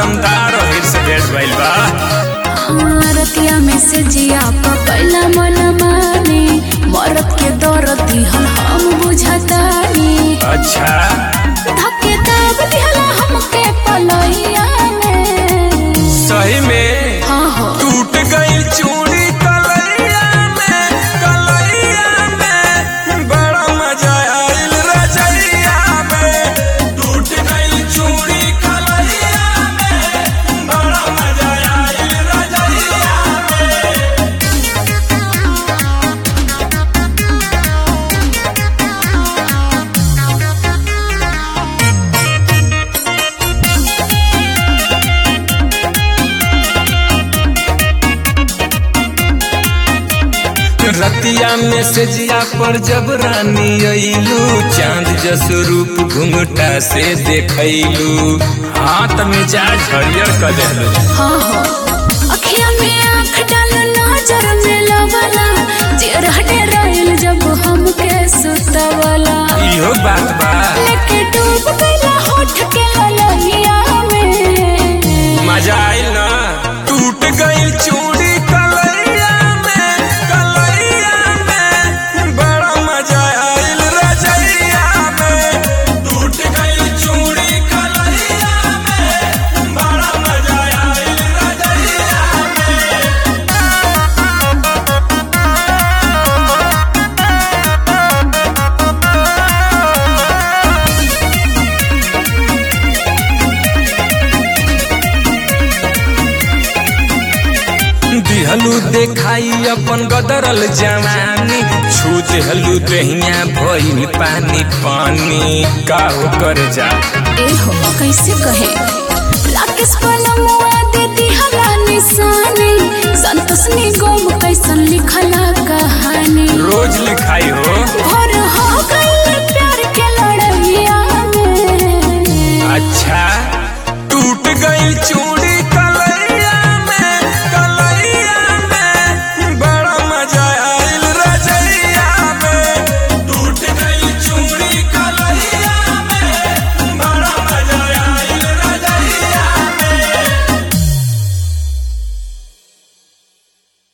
दमदार और से भेट भइल बा हाँ, रतिया में से जिया पकैला मन माने मरद के दर्द दिहल हम बुझतानी अच्छा धक्के दाब दिहला हमके पलैया में सही में हाँ हो टूट गई चूड़ी कलैया में कलैया में बड़ा मजा आइल रजैया में टूट गई चूड़ी कलैया में बड़ा मजा आइल रजैया में रतिया में से जिया पर जब रानी अइलू चांद जस रूप घुंघटा से देखैलू हाथ में जा हरियर कर देलू हाँ हो अखिया में आँख डाल नजर में लवला चेहरा डेराइल जब हमके सुतवला इहो बात बा लेके डूब गइला होठ के ललैया में मजा आइल ना टूट गई चूड़ी कलैया में कलैया में बड़ा मजा आइल रजैया में टूट गई चूड़ी कलैया में बड़ा मजा आइल रजैया में दिहलू देखाई अपन गदरल जवानी छू देहलू दहिया भइल पानी पानी का हो कर जा ए हो कैसे कहे राकेश पलमुआ दे दिहला निशानी संतोष निगम कैसन लिखला कहानी रोज लिखाई हो भोर हो गइल प्यार के लड़ैया में अच्छा टूट गई चू